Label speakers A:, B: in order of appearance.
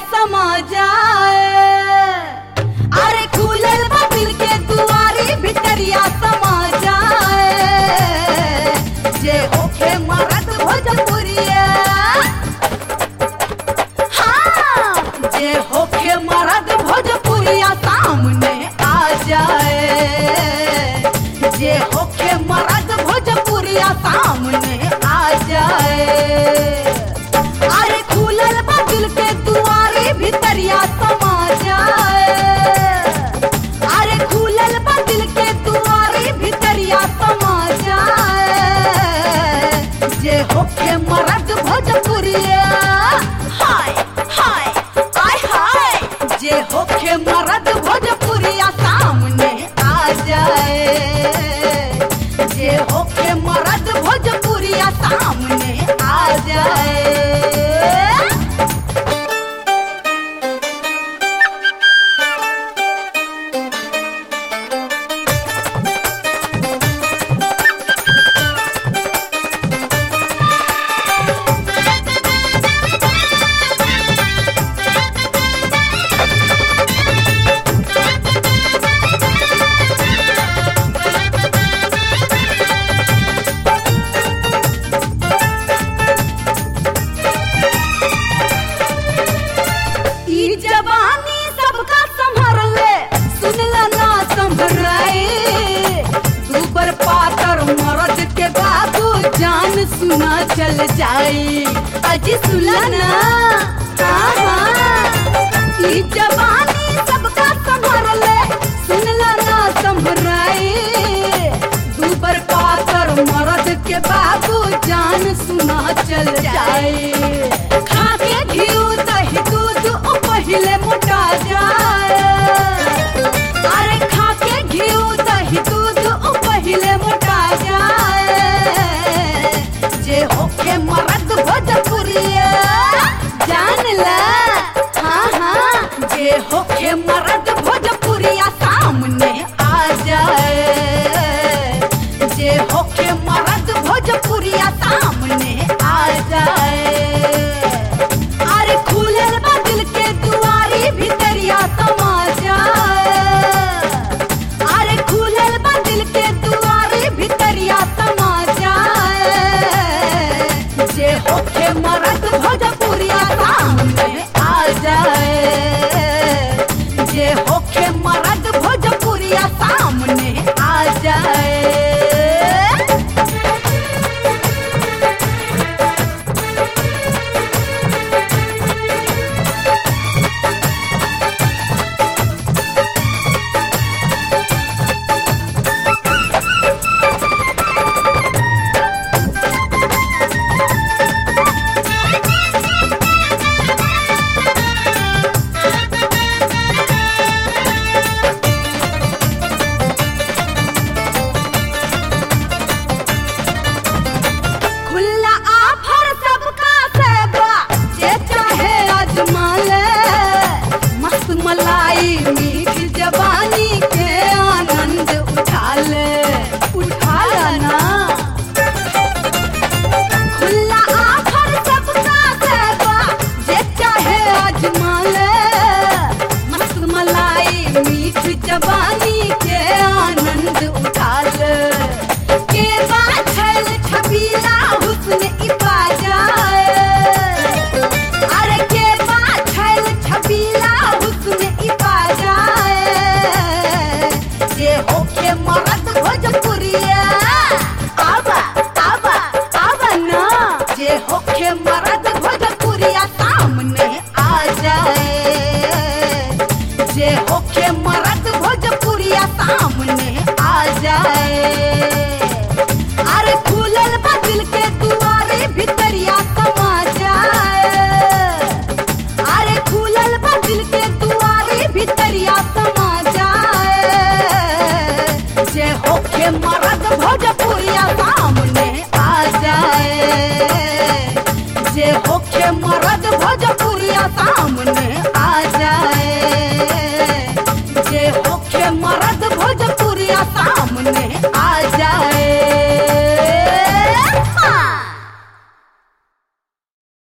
A: समा जाए अरे खुलल बा दिल के दुआरी भितरिया समा जाए जे होखे मरद भोजपुरिया हाँ जे होखे मरद भोजपुरिया सामने आ जाए जे होखे मरद भोजपुरिया सामने आ जाए अरे खुलल बा दिल के दुआरी भितरिया समा जाए अरे खुलल बा दिल के दुआरी भितरिया समा जाए जे होखे मरद भोजपुरिया हाय हाय आय हाय जे होखे मरद भोजपुरिया सामने आ जाए जे होखे मरद भोजपुरिया सामने आ जाए ई जवानी सबका संभर ले सुनला ना संभराए दूबर पातर मरद के बाबू जान सुना चल जाए अजी सुला ना हाँ हाँ ई जवानी सबका संभर ले सुनला ना संभराए दूबर पातर मरद के बाबू जान सुना चल जाए खा के घिउ दही दूध ओ पहिले मोटा जाए अरे खा के घिउ दही दूध ओ पहिले मोटा जाए जे होके मरद भोजपुरिया जान ला हाँ हाँ जे होके मरद भोजपुरिया सामने आ जाए जे होके मरद भोजपुरिया सामने आ जाए अरे खुलल बा दिल के दुआरी भितरिया समा जाए अरे खुलल बा दिल के दुआरी भितरिया समा जाए जे होखे मरद भोजपुरिया सामने आ जाए जे होखे मरद भोजपुरिया सामने आ जाए खुला आफर सबका सेवा जे चाहे आजमा ले मस्त मलाई मीठ जवानी के आनंद उठा ले उठा ना खुला आफर सबका सेवा जे चाहे आजमा ले मस्त मलाई मीठ जवानी के आनंद उठा ले के बात छल छबीला हुस्न इपा जाए अरे के बात छल छबीला हुस्न इपा जाए जे होके मरद भोजपुरिया आवा आवा आवा ना जे होके मरद